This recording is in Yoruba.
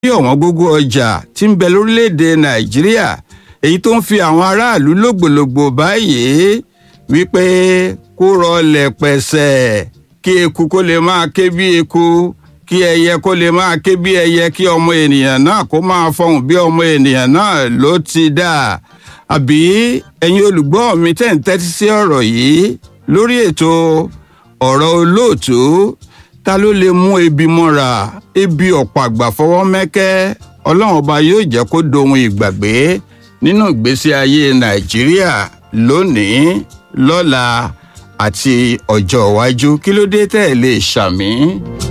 bí ọ̀wọ́n gógó ọjà tí ń bẹ lórílẹ̀‐èdè nàìjíríà èyí tó ń fi àwọn aráàlú lògbòlògbò báyìí wípé kó rọlẹ̀ pẹ̀sẹ̀ kí eku kó lè máa ké bí eku kí ẹyẹ kó lè máa ké bí ẹyẹ kí ọmọ ènìyàn náà kó máa fọhùn bí ọmọ ènìyàn náà ló ti dà àbí ẹ̀yin olùgbọ́ mi tẹ̀ ń tẹ́tí sí ọ̀rọ̀ yìí lórí ètò ọ̀rọ̀ olóòtú ta ló lè mú ebi mọ́ra ebi ọ̀pọ̀ àgbà fọwọ́ mẹ́kẹ́ ọlọ́run ọba yóò jẹ́ kó dohun ìgbàgbé nínú ìgbésí ayé nàìjíríà lónìí lọ́la àti ọjọ́ iwájú kí ló dé tẹ́ ẹ lè ṣàmì.